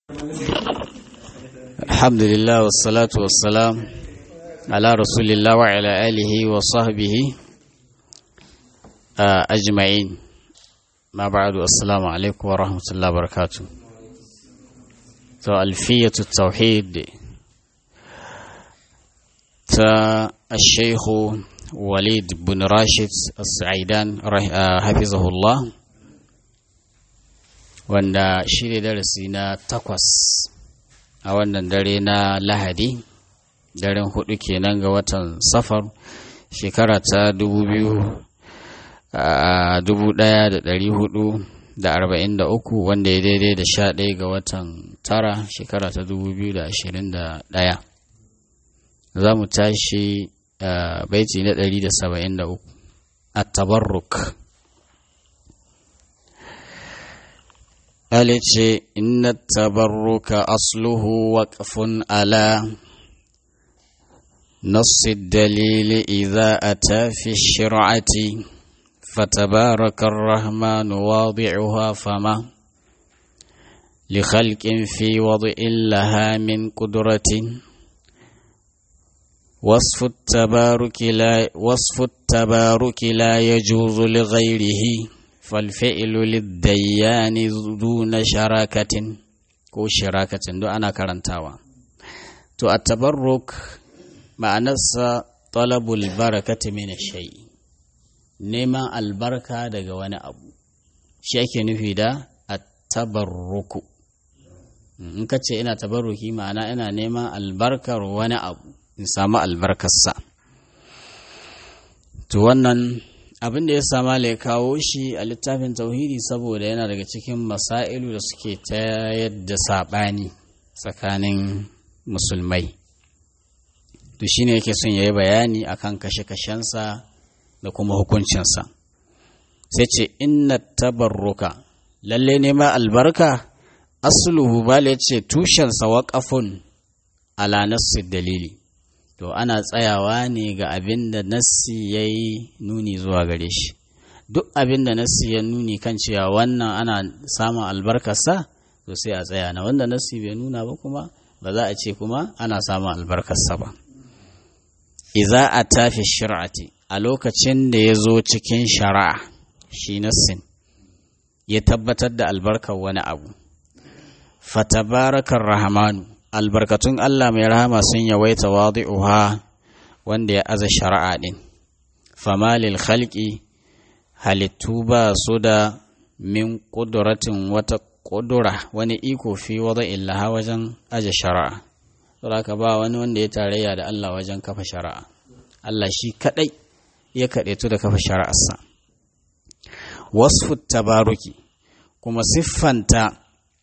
الحمد لله والصلاة والسلام على رسول الله وعلى آله وصحبه أجمعين ما بعد السلام عليكم ورحمة الله وبركاته تو ألفية التوحيد تا الشيخ وليد بن راشد السعيدان حفظه الله wanda shi ne darasi na takwas a wannan dare na lahadi daren hudu kenan ga watan safar shekara ta dubu biyu dubu daya da dari hudu da arba'in da uku wanda ya daidai da sha ɗaya ga watan tara shekara ta dubu biyu da ashirin da ɗaya za mu tashi baiti na ɗari da saba'in da uku a tabarruk ce inna tabarruka asluhu waqfun ala نص الدليل إذا أتى في الشرعة فتبارك الرحمن واضعها فما لخلق في وضع لها من قدرة وصف التبارك لا وصف التبارك لا يجوز لغيره فالفعل للديان دون شراكة ko shirakatin duk ana karantawa to a tabarruk ma'anarsa talabul barakati min shay'i neman albarka daga wani abu shi ake nufi da at-tabarruku in ka ce ina tabarruki ma'ana ina neman albarkar wani abu in samu albarkarsa to wannan abin da ya sama ya kawo shi a littafin tauhidi saboda yana daga cikin masailu da suke ta yadda saɓani tsakanin musulmai to shine yake son ya yi bayani akan kashe-kashensa da kuma hukuncinsa sai ce inna tabarruka lalle ne ma albarka asluhu bala ya ce tushensa waƙafun ala nassi dalili to ana tsayawa ne ga abin da nassi ya yi nuni zuwa gare shi duk abin da nassi ya nuni kan cewa wannan ana samun albarkarsa to sai a tsaya na wanda nassi bai nuna ba kuma ba za a ce kuma ana samun albarkarsa ba iza a tafi shir'ati a lokacin da ya zo cikin shari'a shi nassin ya tabbatar da albarkar wani abu fatabarakar rahamanu albarkatun Allah mai rahama sun yawaita wadi'uha wanda ya aza shari'a din famalil khalqi halittu ba su da min ƙuduratin wata ƙudura wani iko fi wada illaha wajen aje shari'a saboda ba wani wanda ya tarayya da Allah wajen kafa shari'a Allah shi kadai ya kaɗaitu da kafa shari'arsa wasfu tabaruki kuma siffanta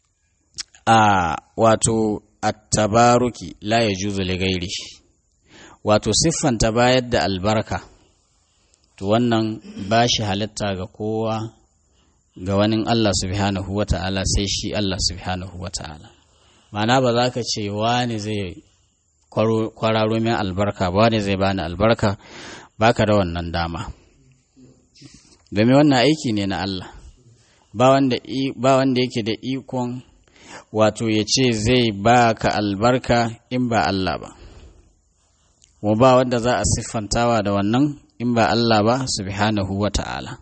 a wato at-tabaruki la yajuzu li ghairi wato siffanta bayar da albarka to wannan ba shi halitta ga kowa ga wani Allah subhanahu wata'ala sai shi Allah subhanahu wata'ala ma'ana ba za ka ce wani zai kwararo min albarka ba wani zai bani albarka baka da wannan dama domin wannan aiki ne na Allah ba wanda yake da ikon wato ya ce zai ba ka albarka in ba Allah ba wa ba wanda za a siffantawa da wannan in ba Allah ba subhanahu wa ta'ala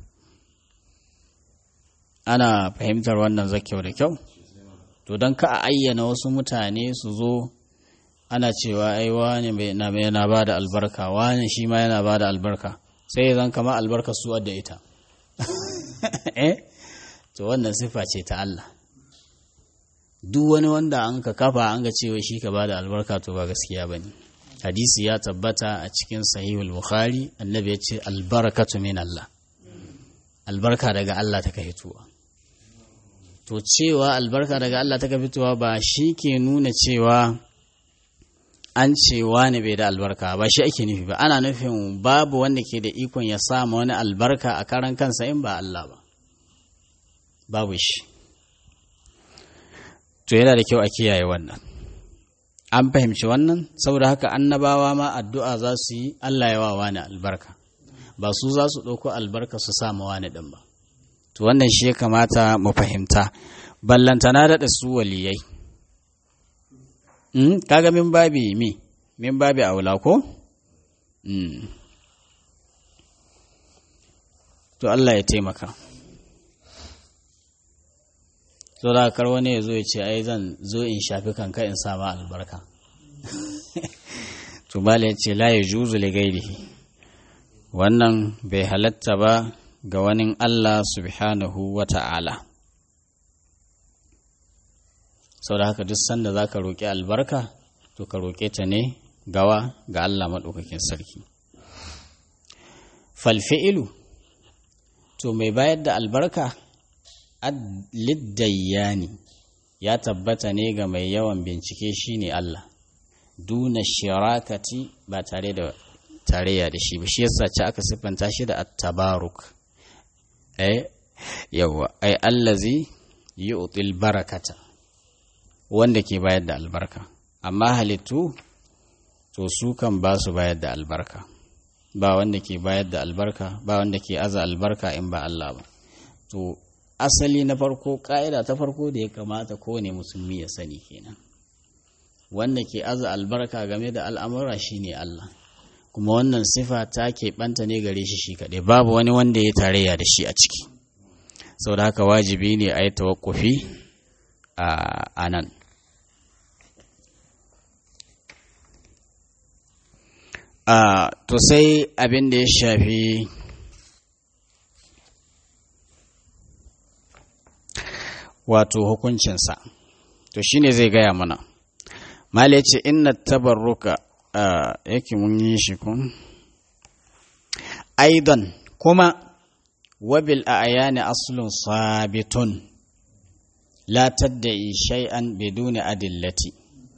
ana fahimtar wannan zakyau da kyau to don ka a ayyana wasu mutane su zo ana cewa ai wani yana ba da albarka wani shi ma yana ba da albarka sai zan kama albarka su da ita eh to wannan sifa ce ta Allah duk wani wanda an ka kafa an ga cewa shi ka ba da albarka to ba gaskiya ba ne hadisi ya tabbata a cikin sahihul bukhari annabi ya ce albarakatu min Allah albarka daga Allah ta ka fitowa to cewa albarka daga Allah ta ka fitowa ba shi ke nuna cewa an ce wani bai da albarka ba shi ake nufi ba ana nufin babu wanda ke da ikon ya sama wani albarka a karan kansa in ba Allah ba babu shi to yana da kyau a kiyaye wannan an fahimci wannan saboda haka annabawa ma addu'a za su yi Allah ya wa wani albarka ba su za su ɗauko albarka su sama wani ɗin ba to wannan shi ya kamata mu fahimta ballantana daɗa su waliyai kaga min babi mi min babi aula ko to Allah ya taimaka so da kar wani ya zo ya ce ai zan zo in shafi kanka in sama albarka to bala ya ce la ya juzu li gairihi wannan bai halatta ba ga wani Allah subhanahu wa ta'ala sau da haka duk sanda za ka roƙi albarka to ka roƙe ta ne gawa ga Allah maɗaukakin sarki falfi'ilu to mai bayar da albarka liddayani ya tabbata ne ga mai yawan bincike shine Allah duna shirakati ba tare da tarayya da shi ba shi yasa ce aka siffanta shi da at-tabaruk eh yawa ai allazi yu'til barakata wanda ke bayar da albarka amma halittu to su kan ba su bayar da albarka ba wanda ke bayar da albarka ba wanda ke aza albarka in ba Allah ba to asali na farko ƙa'ida ta farko da ya kamata kowane musulmi ya sani kenan wanda ke aza albarka game da al'amura shine Allah kuma wannan sifa ta keɓanta ne gare shi shi kaɗai babu wani wanda ya tarayya da shi a ciki sau da haka wajibi ne a yi tawakkufi a nan to sai abin da ya shafi wato hukuncinsa to shine zai gaya mana mali ya ce inna tabarruka yake mun yi shi kun aidan kuma wabil a ayani aslun sabitun la tadda'i shay'an biduni adillati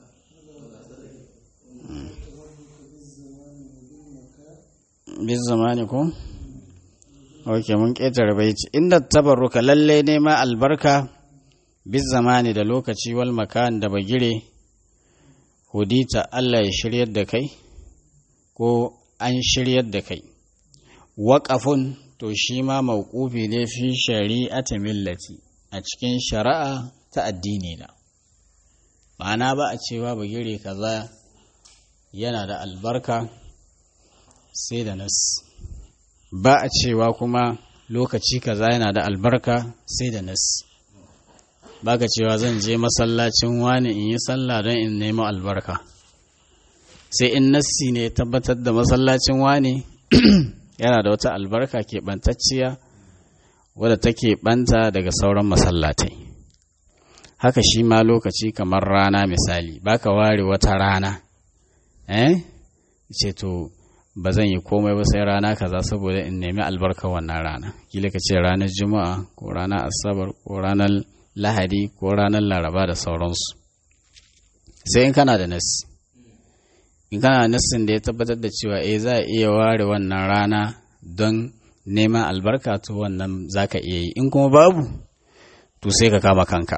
biz zamani ko ok mun ƙetare baiti inda tabarruka lalle ne ma albarka biz zamani da lokaci wal makan da bagire hudita Allah ya shiryar da kai ko an shiryar da kai waƙafun to shi ma mawqufi ne fi shari'ati millati a cikin shari'a ta addini na ma'ana ba a cewa bagire kaza yana da albarka sai da nas ba a cewa kuma lokaci kaza yana da albarka sai da nas ba ka cewa zan je masallacin wani in yi sallah don in nemo albarka sai in nassi ne tabbatar da masallacin wani yana da wata albarka keɓantacciya wadda take ɓanta daga sauran masallatai haka shi ma lokaci kamar rana misali baka ware wata rana eh ce to ba zan yi komai ba sai rana kaza saboda in nemi albarka wannan rana kila ka ce ranar juma'a ko ranar asabar ko ranar lahadi ko ranar laraba da sauransu sai in kana da nasi in kana da nassin da ya tabbatar da cewa eh za a iya ware wannan rana don neman albarka to wannan za ka iya yi in kuma babu to sai ka kama kanka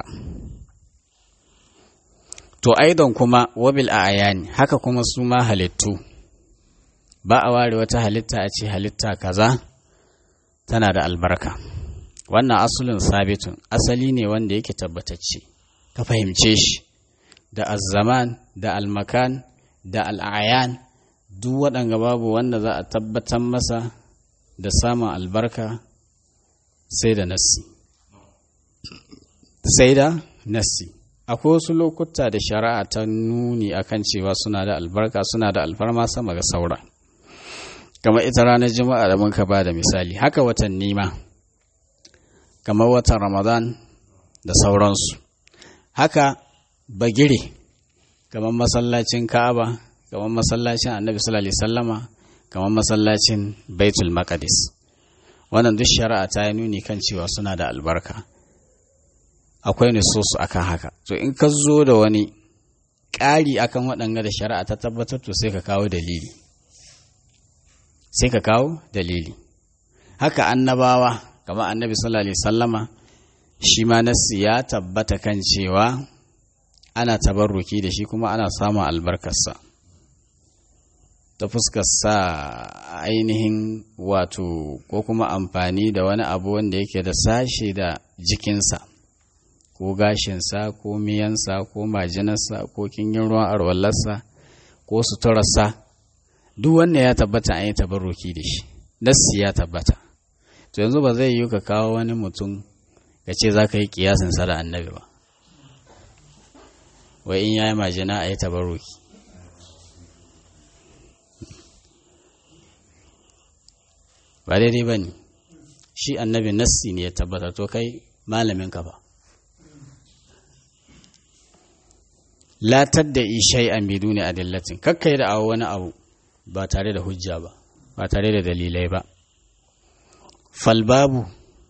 to aidan kuma wabil a ayani haka kuma su ma halittu ba a ware wata halitta a ce halitta kaza tana da albarka wannan asulin sabitun asali ne wanda yake tabbatacce ka fahimce shi da azzaman da almakan da al'ayan duk waɗanga babu wanda za a tabbatar masa da samun albarka sai da nassi sai da nassi akwai wasu lokuta da shari'a ta nuni akan cewa suna da albarka suna da alfarma sama ga saura kamar ita ranar juma'a da muka ba da misali haka watanni ma kamar watan ramadan da sauransu haka bagire kamar masallacin ka'aba kamar masallacin annabi sallallahu alaihi sallama kamar masallacin baitul maqdis wannan duk shari'a ta yi nuni kan cewa suna da albarka akwai nususu akan haka to in ka zo da wani ƙari akan waɗanga da shari'a ta tabbatar to sai ka kawo dalili sai ka kawo dalili haka annabawa kamar annabi sallallahu alaihi sallama shi ma nassi ya tabbata kan cewa ana tabarruki da shi kuma ana samun albarkarsa ta fuskar sa ainihin wato ko kuma amfani da wani abu wanda yake da sashe da jikinsa ko ko gashinsa ko miyansa ko majinarsa ko kingin ruwan arwallarsa ko suturarsa duk wannan ya tabbata an yi tabarruki da shi nassi ya tabbata to yanzu ba zai yi ka kawo wani mutum ka ce za ka yi kiyasin sa da annabi ba wai in ya yi majina a yi tabarruki ba daidai ba ne shi annabi nassi ne ya tabbata to kai malamin ka ba latar da ishai an biduni adillatin kakkai da awo wani abu ba tare da hujja ba ba tare da dalilai ba falbabu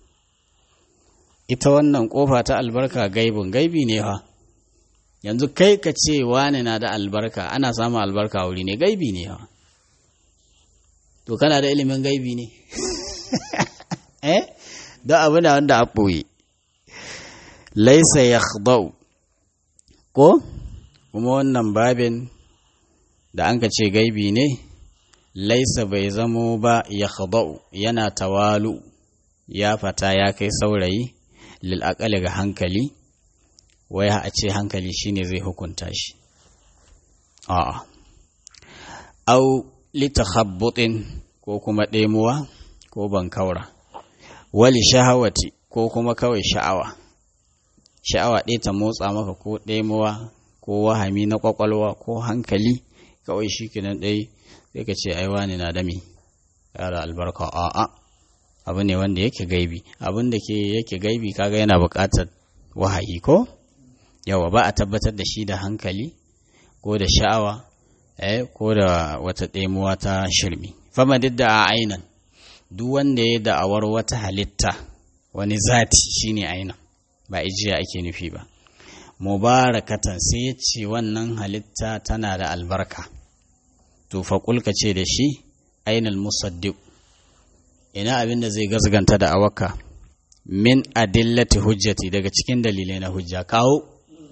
ita wannan kofa ta albarka gaibin gaibi ne fa yanzu kai ka ce wani na da albarka ana samun albarka wuri ne gaibi ne fa to kana da ilimin gaibi ne eh don abu na wanda a ɓoye laisa ya ko kuma wannan babin da an ka ce gaibi ne laisa bai zamo ba ya yana tawalu ya fata ya kai saurayi lil'akali ga hankali wai a ce hankali shine zai hukunta shi a'a au litakhabbutin ko kuma ɗemuwa ko bankaura wali shahawati ko kuma kawai sha'awa sha'awa ɗaya ta motsa maka ko ɗemuwa ko wahami na kwakwalwa ko hankali kawai shi kenan ɗai sai ka ce ai wani na dami yara albarka a'a abu ne wanda yake gaibi abin da ke yake gaibi kaga yana buƙatar wahayi ko yawa ba a tabbatar da shi da hankali ko da sha'awa eh ko da wata ɗemuwa ta shirmi fama duk da a ainan duk wanda ya da'awar wata halitta wani zati shine ainan ba ijiya ake nufi ba mubarakatan sai ya ce wannan halitta tana da albarka to faƙulka ce da shi ainal musaddiq ina abin da zai gazganta da awaka min adillati hujjati daga cikin dalilai na hujja kawo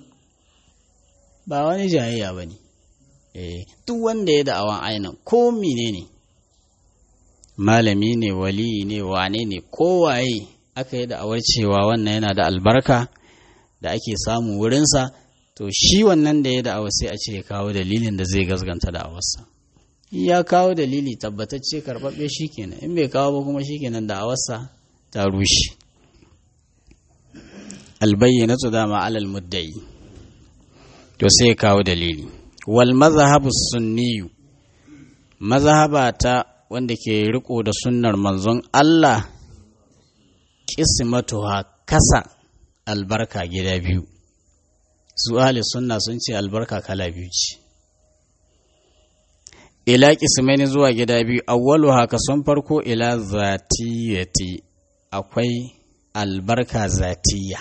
ba wani jayayya ba ne duk wanda ya da'awan ainihin ko mine ne malami ne wali ne wane ne kowaye aka yi da'awar cewa wannan yana da albarka da ake samu wurinsa to shi wannan da ya da'awa sai a ce ya kawo dalilin da zai gazganta da'awarsa ya kawo dalili tabbatacce karɓaɓɓe shi kenan in bai kawo ba kuma shi kenan da'awarsa ta rushe albayyanatu dama alal muddai to sai ya kawo dalili wal mazhabu sunniyu mazhaba ta wanda ke riko da sunnar manzon Allah qismatuha kasa albarka gida biyu su ahli sunna sun ce albarka kala biyu ce ila qismaini zuwa gida biyu awwalu haka sun farko ila zatiyati akwai albarka zatiya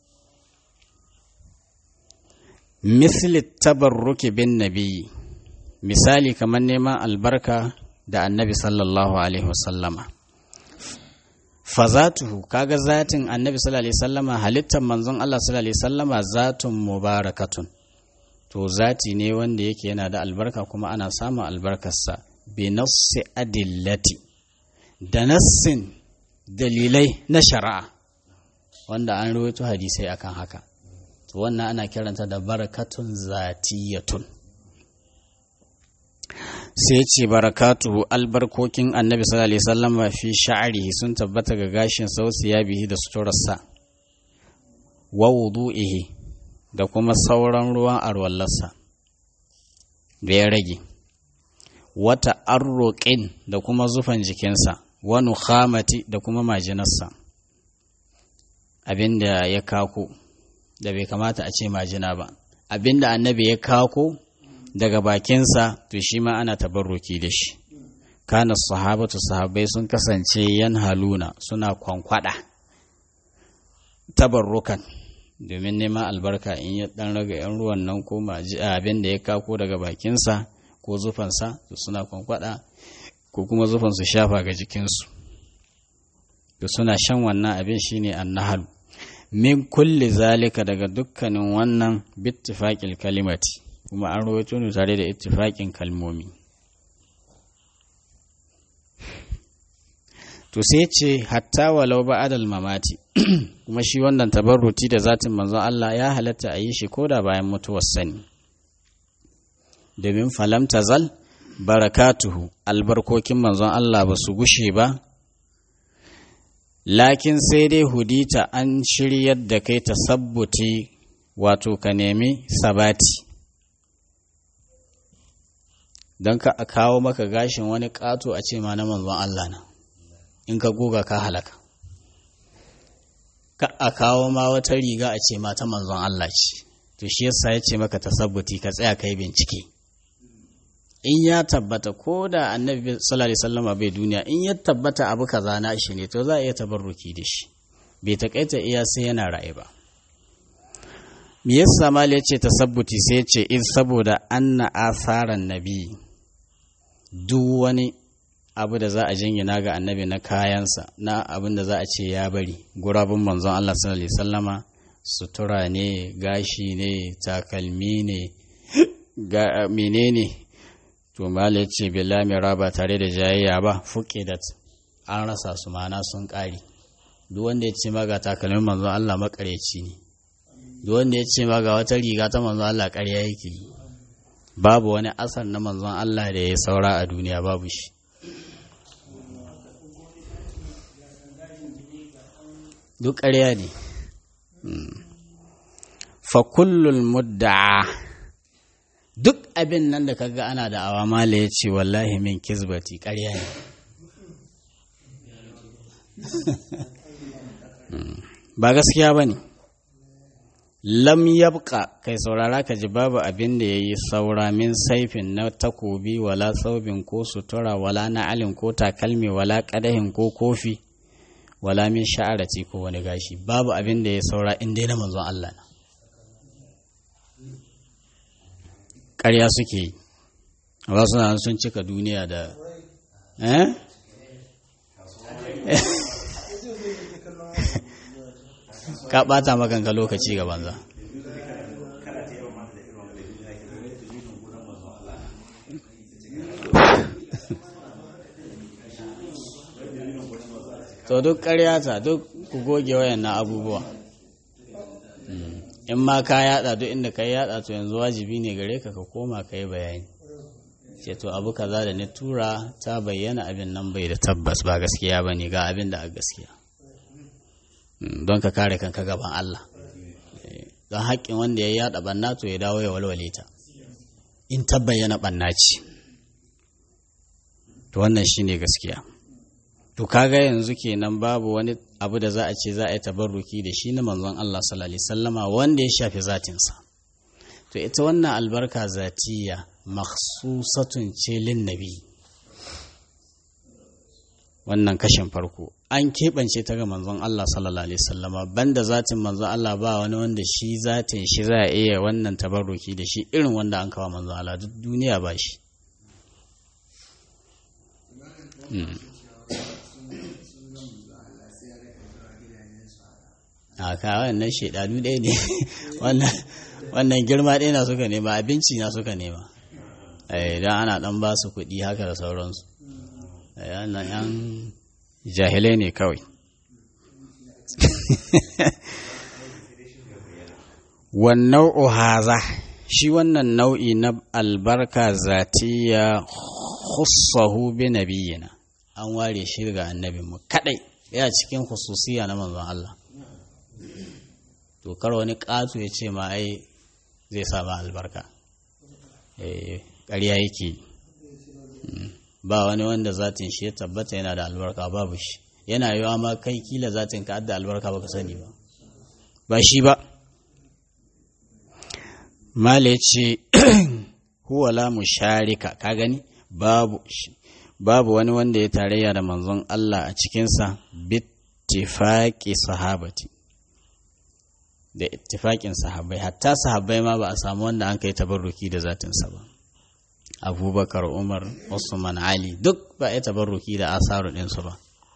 misli tabarruki bin nabi misali kamar neman albarka da annabi sallallahu alaihi wasallama fazatuhu kaga zatin annabi sallallahu alaihi wasallama halittar manzon Allah sallallahu alaihi wasallama zatun mubarakatun to zati ne wanda yake yana da albarka kuma ana samun albarkarsa bi nassi adillati da nassin dalilai na shari'a wanda an rawaito hadisai akan haka to wannan ana kiranta da barakatun zatiyatun sai ce barakatuhu albarkokin annabi sallallahu alaihi wasallam fi sha'rihi sun tabbata ga gashin sausiya bihi da suturarsa wa wudu'ihi da kuma sauran ruwan arwallarsa da ya rage wata arroƙin da kuma zufan jikinsa wa nukhamati da kuma majinarsa abinda ya kako da bai kamata a ce majina ba abinda annabi ya kako daga bakinsa to shi ma ana tabarruki da shi kana sahabatu sahabbai sun kasance yan haluna suna kwankwada tabarrukan domin neman albarka in ya dan raga yan ruwan nan ko abin da ya kako daga bakinsa ko zufansa to suna kwankwada ko kuma zufan su shafa ga jikinsu to suna shan wannan abin shine annahalu min kulli zalika daga dukkanin wannan bittifaqil kalimati kuma an rawaito ne tare da ittifaqin kalmomi to sai ce hatta walau ba'adal mamati kuma shi wannan tabarruti da zatin manzon Allah ya halatta a yi shi koda bayan mutuwar sani domin falam tazal barakatuhu albarkokin manzon Allah ba su gushe ba lakin sai dai hudita an shiryar da kai tasabbuti wato ka nemi sabati don ka a kawo maka gashin wani ƙato a ce ma na manzon Allah na in ka goga ka halaka ka a kawo ma wata riga a ce ma ta manzon Allah ce to shi yasa ya ce maka tasabbuti ka tsaya kai bincike in ya tabbata ko da annabi sallallahu alaihi wasallam bai duniya in ya tabbata abu kaza na shi ne to za a iya tabarruki da shi bai takaita iya sai yana raye ba me yasa mal ya ce tasabbuti sai ya ce in saboda anna asaran nabi duk wani abu da za a jingina ga annabi na kayansa na abin da za a ce ya bari gurabun manzon Allah sallallahu alaihi wasallama sutura ne gashi ne takalmi ne ga menene to mala ya ce bila mira ba tare da jayayya ba fuqidat an rasa su mana sun ƙari duk wanda ya ce ma ga takalmin manzon Allah makareci ne duk wanda ya ce ma ga wata riga ta manzon Allah ƙarya yake babu wani asar na manzon Allah da ya saura a duniya babu shi duk ƙarya ne fa kullul mudda'a duk abin nan da kaga ana da awamala ya ce wallahi min kizbati ƙarya ne ba gaskiya ba ne lam yabqa kai saurara ka ji babu abin da ya yi saura min saifin na takobi wala saubin ko sutura wala na'alin ko takalmi wala ƙadahin ko kofi wala min sha'arati ko wani gashi babu abin da ya saura in dai na manzon Allah na ƙarya suke yi ba suna sun cika duniya da eh ka ɓata makanka lokaci ga banza to duk ƙaryata duk ku goge wayan na abubuwa in ma ka yada duk inda ka yada to yanzu wajibi ne gare ka ka koma ka yi bayani ce to abu kaza da ni tura ta bayyana abin nan bai da tabbas ba gaskiya ba ne ga abin da a gaskiya don ka kare kanka gaban Allah don haƙƙin wanda ya yada banna to ya dawo ya walwale ta in ta bayyana banna ce to wannan shine gaskiya to kaga yanzu kenan babu wani abu da za a ce za a yi tabarruki da shi na manzon Allah sallallahu alaihi wasallama wanda ya shafi zatinsa to ita wannan albarka zatiya makhsusatun ce lin nabi wannan kashin farko an keɓance ta ga manzon Allah sallallahu alaihi wasallama banda zatin manzon Allah ba wani wanda shi zatin shi za a iya wannan tabarruki da shi irin wanda an kawo manzon Allah duk duniya ba shi a kawai nan shaidanu ɗaya ne wannan girma ɗaya na suka nema abinci na suka nema idan ana ɗan ba su kuɗi haka da sauransu wannan yan jahilai ne kawai wannan haza shi wannan nau'i na albarka zatiya khussahu bi nabiyina an ware shi ga annabinmu kadai ya cikin khususiya na manzon Allah to kar wani ƙato ya ce ma ai zai sama albarka ƙarya yake ba wani wanda zatin shi ya tabbata yana da albarka babu shi yana yiwa ma kai kila zatin ka da albarka baka sani ba ba shi ba mala ya ce huwa la musharika ka gani babu babu wani wanda ya tarayya da manzon Allah a cikinsa bittifaqi sahabati da ittifaƙin sahabbai hatta sahabbai ma ba a samu wanda an kai tabarruki da zatinsa ba abubakar umar usman ali duk ba a tabarruki da asaru ɗinsu ba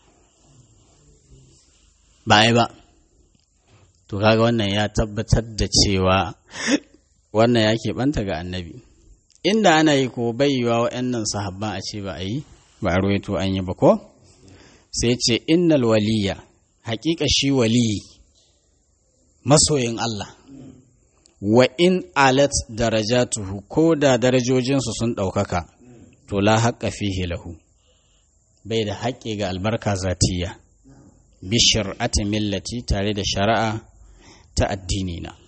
ba ai ba to kaga wannan ya tabbatar da cewa wannan ya keɓanta ga annabi inda ana yi ko baiwa wa'annan sahabban a ce ba a yi ba a ruwaito an yi ba ko sai ce innal waliya haƙiƙa shi wali masoyin Allah wa in alat darajatuhu ko da darajojinsu sun ɗaukaka to la haƙƙa fihi lahu bai da haƙƙi ga albarka zatiya bi shari'ati millati tare da shari'a ta addini na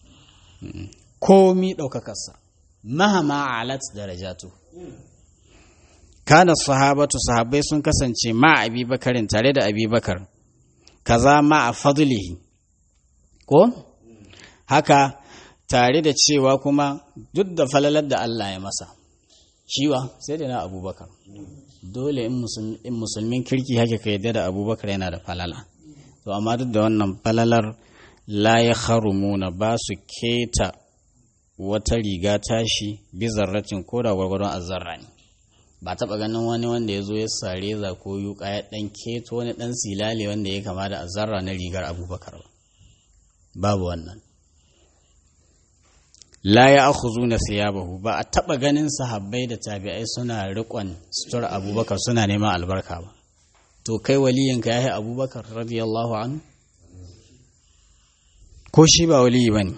komi ɗaukakarsa mahama alat darajatu kana sahabatu sahabbai sun kasance ma abi bakarin tare da abi bakar kaza ma a fadlihi ko haka tare da cewa kuma duk da falalar da Allah ya masa shiwa sai da na abubakar dole in musulmin kirki haka ka yadda da abubakar yana da falala to amma duk da wannan falalar la ya harumuna ba su keta wata riga tashi bizarratin ko da gwargwadon azzarra ne ba taɓa ganin wani wanda ya zo ya sare za ko yuka ya ɗan keto wani ɗan silale wanda ya kama da azzarra na rigar abubakar ba babu wannan la ya akhuzu na siyabahu ba a taɓa ganin sahabbai da tabi'ai suna riƙon sutur abubakar suna neman albarka ba to kai waliyanka ya yi abubakar radiyallahu anhu ko shi ba waliyi ba ne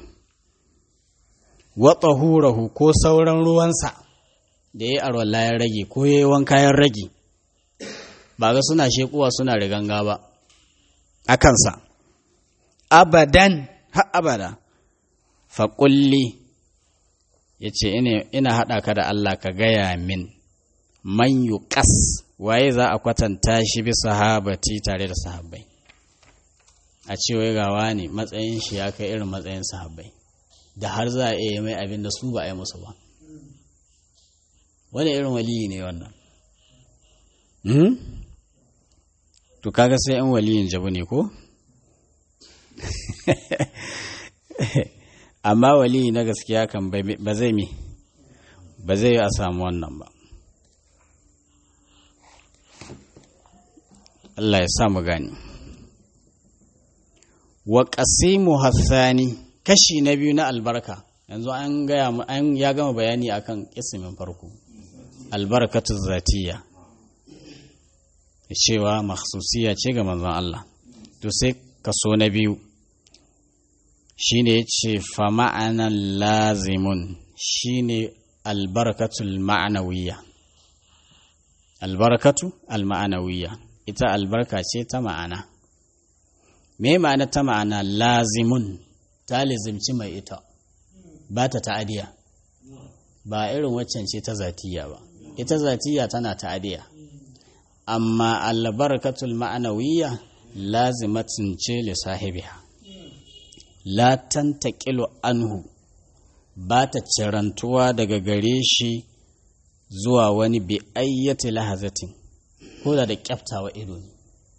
wata hurahu ko sauran ruwansa da ya yi arwallah ya rage ko ya yi wanka ya rage ba ga suna shekuwa suna riganga ba a kansa abadan har abada faƙulli ya ce ina haɗa ka da Allah ka gaya min man ƙas waye za a kwatanta shi bi sahabati tare da sahabbai a ce wai gawa ne matsayin shi ya kai irin matsayin sahabbai da har za a iya mai abin da su ba a yi musu ba wani irin waliyi ne wannan to kaga sai yan waliyin jabu ne ko amma waliyi na gaskiya kan ba zai mi ba zai yi a samu wannan ba Allah ya sa mu gani wa qasimu hassani kashi na biyu na albarka yanzu an gaya an ya gama bayani akan kismin farko albarkatu zatiya cewa makhsusiya ce ga manzon Allah to sai kaso na biyu shine yace fa ma'anan lazimun shine albarkatul ma'anawiyya albarkatu alma'anawiyya ita albarka ce ta ma'ana me ma'ana ta ma'ana lazimun ta lizimci mai ita ba ta ta'adiya ba irin waccan ce ta zatiya ba ita zatiya tana ta'adiya amma albarkatul ma'anawiyya lazimatin ce li sahibiha la tantaqilu anhu ba ta cirantuwa daga gare shi zuwa wani bi ayyati lahazatin ko da da kyaftawa ido ne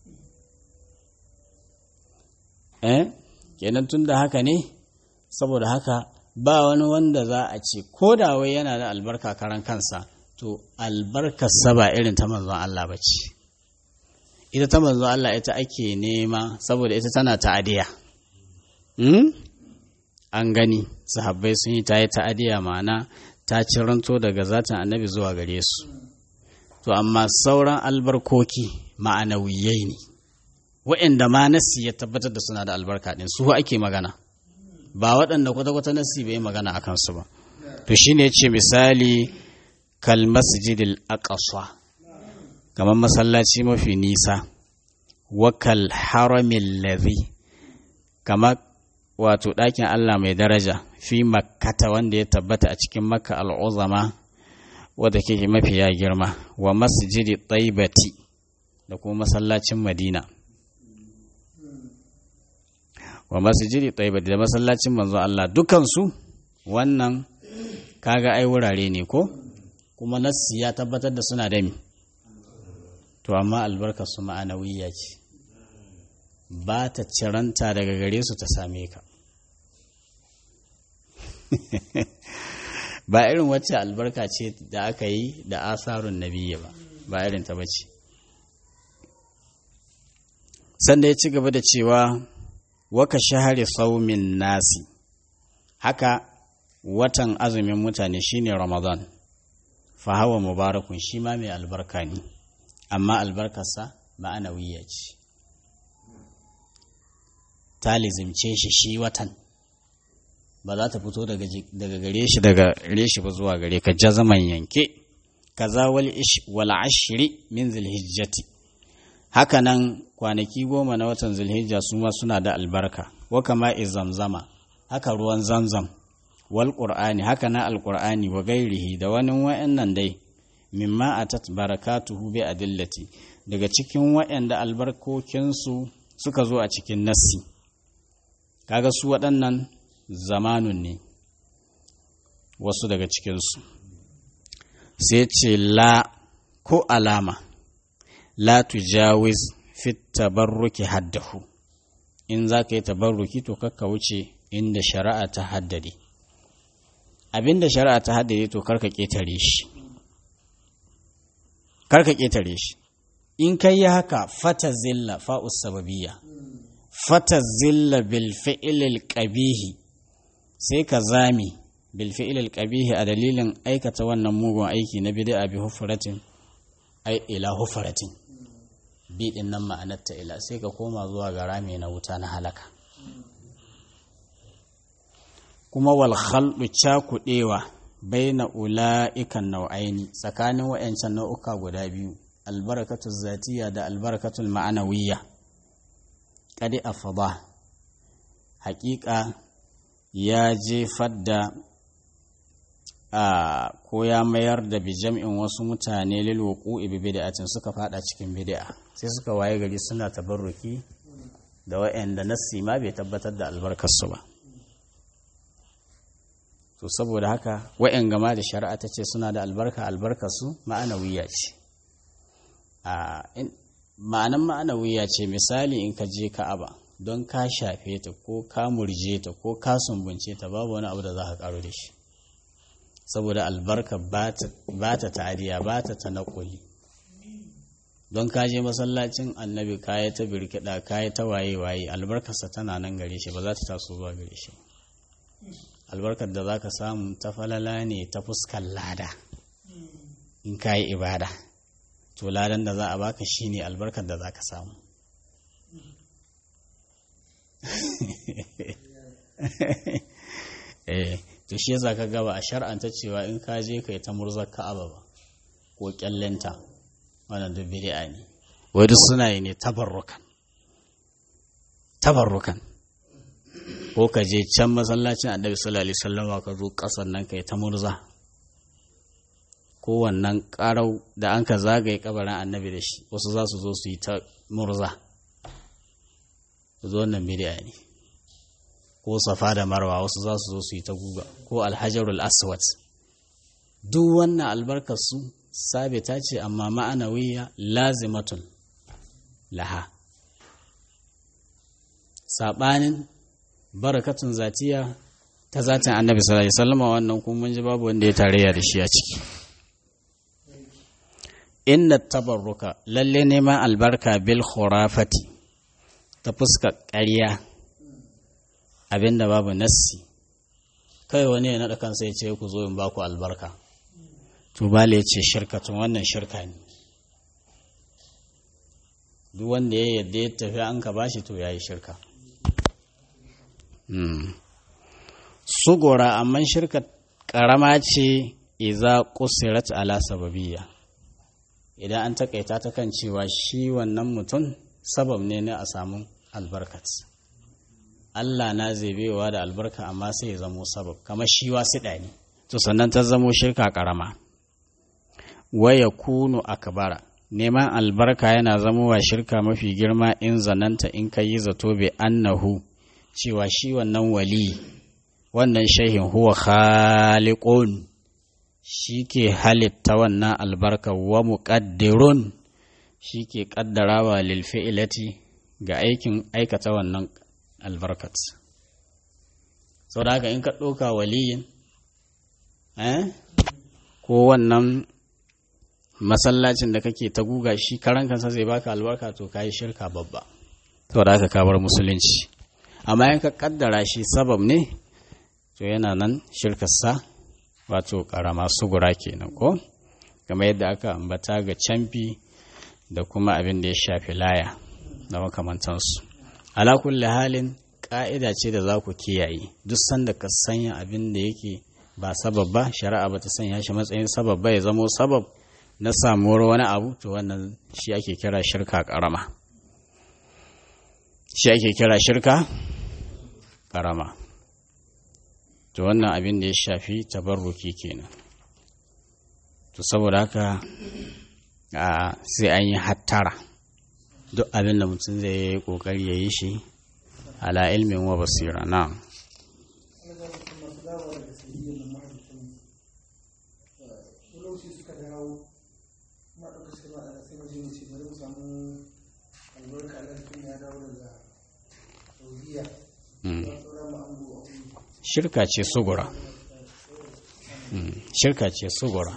eh kenan tun da haka ne saboda haka ba wani wanda za a ce ko da wai yana da albarka karan kansa to albarkarsa ba irin ta manzon Allah ba ce ita ta manzon Allah ita ake nema saboda ita tana ta'adiya hmm? an gani sahabbai sun yi ta yi ta'adiya ma'ana ta ciranto daga zatin annabi zuwa gare su to amma sauran albarkoki ma'anawiyai ne wa'inda ma nassi ya tabbatar da suna da albarka ɗin su ake magana ba waɗanda kwata-kwata nassi bai magana a kansu ba to shine ya ce misali kal masjidil aqsa kamar masallaci mafi nisa wa kal haramil ladhi kamar wato ɗakin Allah mai daraja fi makkata wanda ya tabbata a cikin makka al'uzama wadda ke mafiya girma wa masjidi taibati da kuma masallacin madina wa masjidi taibati da masallacin manzo Allah dukansu wannan kaga ai wurare ne ko kuma nassi ya tabbatar da suna da mi to amma albarkar su ma'anawiyya ce ba ta ciranta daga gare su ta same ka ba irin wacce albarka ce da aka yi da asarun nabiya ba ba irin ta bace sanda ya ci gaba da cewa waka shahari saumin nasi haka watan azumin mutane shine ramadan fa hawa mubarakun shi ma mai albarka ne amma albarkarsa ma'anawiyya ce ta lizimce shi shi watan ba za ta fito daga gare shi daga gare shi ba zuwa gare ka jazaman yanke kaza wal ashri min zulhijjati haka nan kwanaki goma na watan zulhijja su ma suna da albarka wa kama zamzama haka ruwan zamzam wal qur'ani haka na alqur'ani wa gairihi da wani wa'annan dai mimma atat barakatuhu bi adillati daga cikin wa'anda albarkokinsu suka zo a cikin nassi kaga su waɗannan zamanun ne wasu daga cikinsu sai ce la ko alama la tujawiz fit tabarruki haddahu in za ka yi tabarruki to kakka wuce inda shari'a ta haddade abinda shari'a ta haddade to karka ƙetare shi karka ƙetare shi in ka yi haka fata zilla fa'us sababiyya fata zilla bil fi'ilil qabihi sai ka zami bil fi'ilil qabihi a dalilin aikata wannan mugun aiki na bid'a bi hufratin ai ila hufratin bi din nan ma'anar ta ila sai ka koma zuwa ga rami na wuta na halaka kuma wal khaldu cakudewa baina ula'ikan nau'aini tsakanin wayancan nau'uka guda biyu albarakatul zatiya da albarakatul ma'anawiyya kadi afada haƙiƙa ya jefar da a ko ya mayar da bijam'in wasu mutane lil wuqu'i bi bid'atin suka fada cikin bid'a sai suka waye gari suna tabarruki da wa'anda nassi ma bai tabbatar da albarkar su ba to saboda haka wa'yan gama da shari'a ta ce suna da albarka albarkar su ma'anawiya ce a ma'anan ma'anawiya ce misali in ka je ka'aba don ka shafe ta ko ka murje ta ko ka sumbunce ta babu wani abu da za ka karo da shi saboda albarka ba ta ta'adiya ba ta tanakuli don ka je masallacin annabi kaya ta birkiɗa kaya ta waye-waye albarkarsa tana nan gare shi ba za ta taso zuwa gare shi albarkar da za ka samu ta falala ne ta fuskar lada in ka yi ibada to ladan da za a baka shi ne albarkar da za ka samu eh to shi yasa ka gaba a shar'anta cewa in ka je kai ta murzar ka'aba ba ko kyallenta wannan da bid'a ne wai duk suna yi ne tabarrukan tabarrukan ko ka je can masallacin annabi sallallahu alaihi wasallam ka zo kasan nan kai ta murza ko wannan karau da an ka zagaye kabarin annabi da shi wasu za su zo su yi ta murza zo wannan bid'a ne ko safa da marwa wasu za su zo su yi ta guga ko alhajarul aswad duk wannan albarkar su sabita ce amma ma'anawiya lazimatun laha saɓanin barakatun zatiya ta zatin annabi sallallahu alaihi wasallam wannan kuma mun ji babu wanda ya tarayya da shi a ciki inna tabarruka lalle neman albarka bil khurafati ta fuska ƙarya abinda babu nassi kai wani ya naɗa kansa ya ce ku zo in baku albarka to bale ya ce shirkatun wannan shirka ne duk wanda ya yadda ya tafi an ka bashi to ya yi shirka sugura amma shirka ƙarama ce iza kusirat ala sababiyya idan an takaita ta kan cewa shi wannan mutum sabab ne na a samu albarkat Allah na zebewa da albarka amma sai ya zamo sabab kamar shi wasiɗa ne to sannan ta zamo shirka ƙarama waya kunu akbara neman albarka yana zamowa shirka mafi girma in zananta in ka yi zato bai annahu cewa shi wannan wali wannan shehin huwa khaliqun shi ke halitta wannan albarka wa muqaddirun shi ke ƙaddarawa lil fi'ilati ga aikin aikata wannan albarkat sau da haka in ka ɗauka waliyin eh ko wannan masallacin da kake ta guga shi karan kansa zai baka albarka to ka yi shirka babba sau da haka ka bar musulunci amma in ka kaddara shi sabab ne to yana nan shirkarsa wato karama sugura kenan ko kamar yadda aka ambata ga camfi da kuma abin da ya shafi laya da makamantansu ala kulli halin ƙa'ida ce da za ku kiyaye duk sanda ka sanya abin da yake ba sabab ba shari'a ba ta sanya shi matsayin sabab ba ya zamo sabab na samuwar wani abu to wannan shi ake kira shirka ƙarama shi ake kira shirka ƙarama to wannan abin da ya shafi tabarruki kenan to saboda haka sai an yi hattara duk abin da mutum zai yi kokari ya yi shi ala ilmin wa basira na shirka ce sugura shirka ce sugura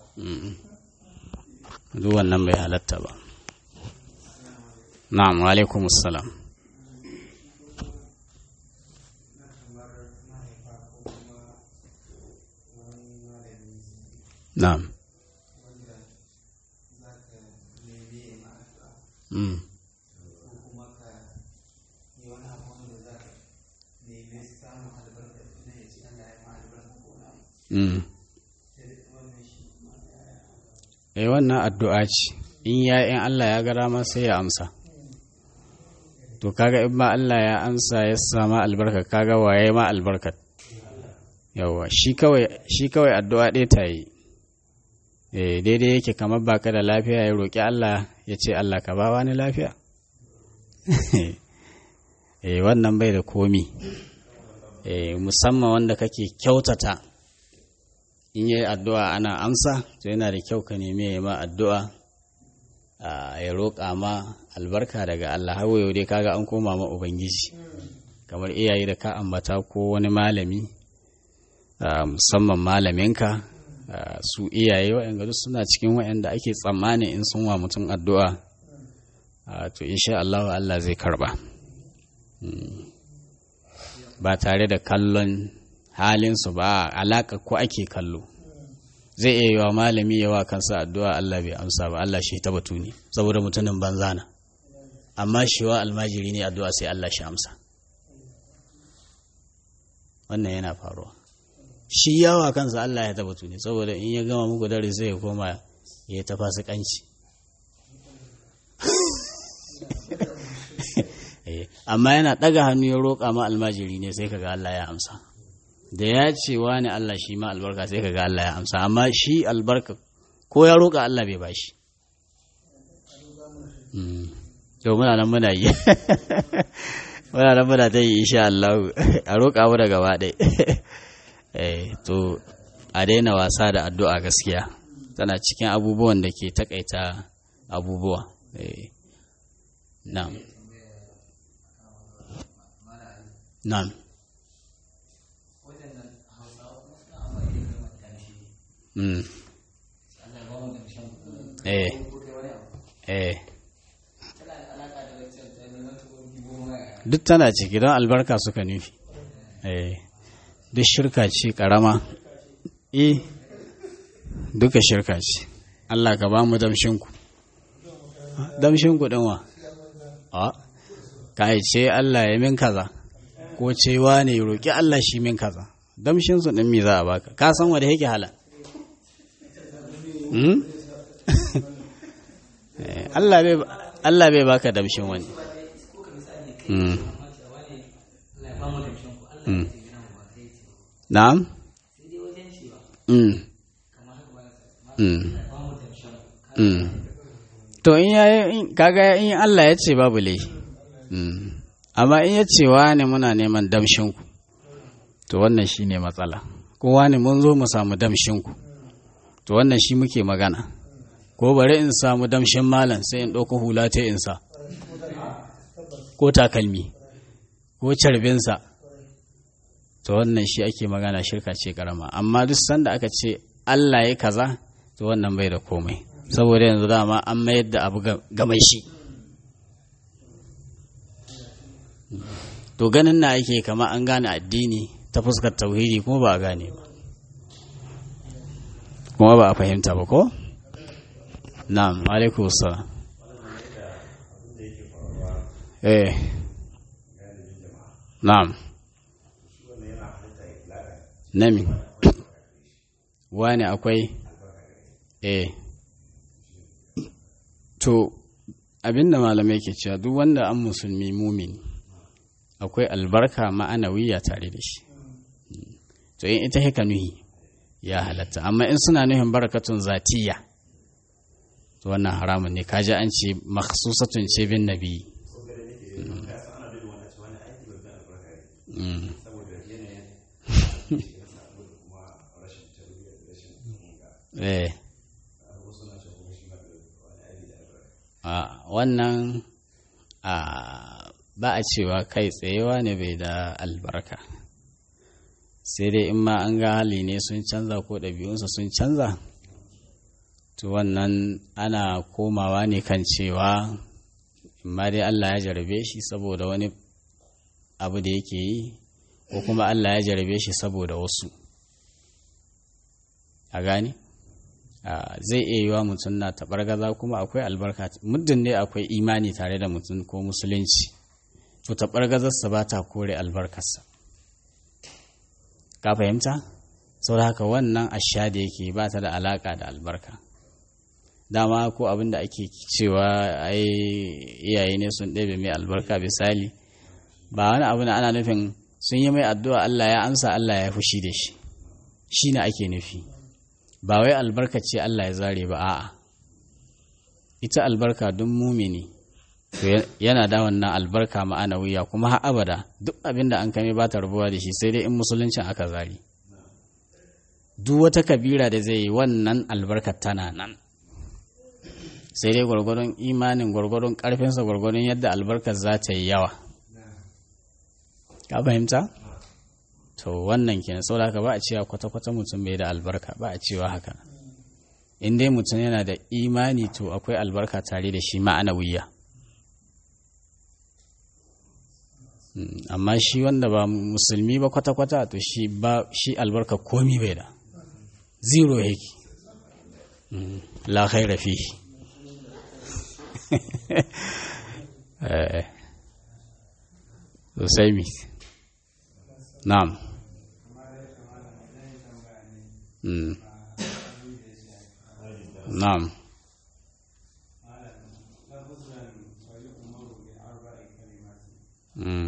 duk wannan bai halatta ba na'am wa alaikum assalam na'am mm. Mm. Eh wannan addu'a ce, in ya in Allah ya gara ma sai ya amsa. To kaga in ma Allah ya amsa ya sama albarka kaga waye ma albarkat. Yawwa shi kawai shi kawai addu'a ɗaya ta yi. Eh daidai yake kamar baka da lafiya ya roƙi Allah ya ce Allah ka ba wani lafiya. eh wannan bai da komi. Eh musamman wanda kake kyautata in yi addu'a ana amsa to yana da kyau ka nemi ya ma addu'a ya roƙa ma albarka daga Allah har yau dai kaga an koma ma Ubangiji kamar iyaye da ka ambata ko wani malami musamman malaminka su iyaye waɗanda duk suna cikin waɗanda ake tsammani in sun wa mutum addu'a to insha Allah Allah zai karba ba tare da kallon halinsu ba alaƙa ko ake kallo zai iya yiwa malami yawa kansa addu'a Allah bai amsa ba Allah shi ta batu ne saboda mutumin banza na amma shi wa almajiri ne addu'a sai Allah shi amsa wannan yana faruwa shi yawa kansa Allah ya ta batu ne saboda in ya gama muku dare zai ya koma ya ta fasikanci amma yana ɗaga hannu ya roƙa ma almajiri ne sai kaga Allah ya amsa da ya ce wani Allah shi ma albarka sai kaga Allah ya amsa amma shi albarka ko ya roƙa Allah bai bashi to muna nan muna yi muna nan muna ta yi insha Allah a roƙa mu da gaba ɗai to a daina wasa da addu'a gaskiya tana cikin abubuwan da ke takaita abubuwa na'am na'am Mm. Eh. Eh. Duk tana ciki don albarka suka nufi. Eh. Duk shirka ce ƙarama. Eh. Duka shirka ce. Allah ka ba mu damshinku. Damshinku ɗin wa? A. Ka ce Allah ya min kaza. Ko cewa ne roƙi Allah shi min kaza. Damshinsu ɗin mi za a baka. Ka san wanda yake hala. Allah bai baka damshin wani. Na'am? To in yayi kaga in Allah ya ce babu laifi. Amma in ya ce wa ne muna neman damshinku. To wannan shine matsala. Kowa ne mun zo mu samu damshinku. to wannan shi muke magana ko bari in samu damshin malam sai in ɗauko hula ta insa ko takalmi ko carbinsa to wannan shi ake magana shirka ce karama amma duk sanda aka ce Allah ya kaza to wannan bai da komai saboda yanzu dama an mayar da abu gamai shi to ganin na ake kama an gane addini ta fuskar tauhidi kuma ba a gane ba kuma ba a fahimta ba ko? na'am alaikum salam eh na'am nami wani akwai eh to abinda malamai ke cewa duk wanda an musulmi mumini akwai albarka ma'anawiya tare da shi to in ita haka nuhi ya halatta amma in suna nuhin barakatun zatiya to wannan haramun ne kaji an ce makhsusatun ce bin nabi eh wannan ba a cewa kai tsayewa ne bai da albarka sai dai in ma an ga hali ne sun canza ko ɗabi'unsa sun canza to wannan ana komawa ne kan cewa ma dai Allah ya jarabe shi saboda wani abu da yake yi ko kuma Allah ya jarabe shi saboda wasu a gani zai iya yiwa mutum na taɓargaza kuma akwai albarka muddin ne akwai imani tare da mutum ko musulunci to taɓargazarsa ba ta kore albarkarsa ka fahimta sau da haka wannan asha da yake ba ta da alaƙa da albarka dama ko abin da ake cewa ai iyaye ne sun ɗebe mai albarka misali ba wani abu na ana nufin sun yi mai addu'a Allah ya amsa Allah ya fushi da shi shi ne ake nufi ba wai albarka ce Allah ya zare ba a'a ita albarka don mumini yana da wannan albarka ma'anawiya kuma har abada duk abin da an kame ba ta rabuwa da shi sai dai in musuluncin aka zari duk wata kabira da zai yi wannan albarkar tana nan sai dai gwargwadon imanin gwargwadon karfinsa gwargwadon yadda albarkar za ta yi yawa ka fahimta to wannan kenan saboda haka ba a cewa kwata-kwata mutum bai da albarka ba a cewa haka in dai mutum yana da imani to akwai albarka tare da shi ma'anawiya amma shi wanda ba musulmi ba kwata-kwata to shi ba shi albarka komi bai da zero yake la khaira fi sosai mi na'am na'am Mm.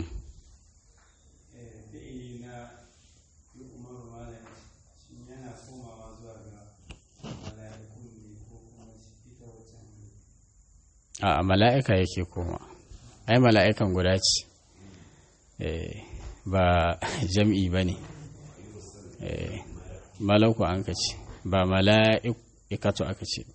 a mala'ika yake koma ai mala'ikan guda ce ba jam'i ba ne malauku an ka ce ba mala'ikatu aka ce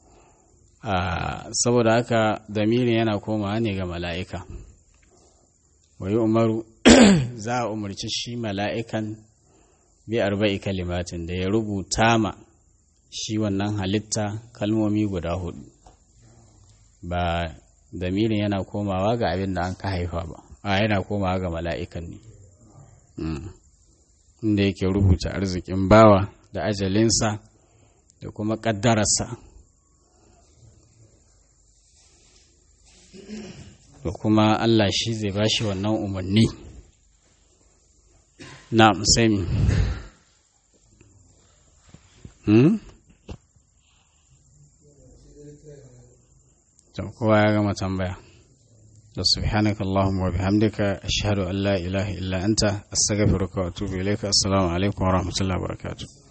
saboda haka damirin yana komawa ne ga mala'ika wayi umaru za a umarci shi mala'ikan bi arba'i kalimatin da ya rubuta ma shi wannan halitta kalmomi guda hudu ba damirin yana komawa ga abin da an ka haifa ba a yana komawa ga mala'ikan ne inda yake rubuta arzikin bawa da ajalinsa da kuma ƙaddararsa da kuma Allah shi zai ba shi wannan umarni na musami hmm? kowa ya gama tambaya da subhanaka Allahumma wa bihamdika ashhadu an la ilaha illa anta astaghfiruka wa atubu ilayka assalamu alaikum wa rahmatullahi wa barakatuh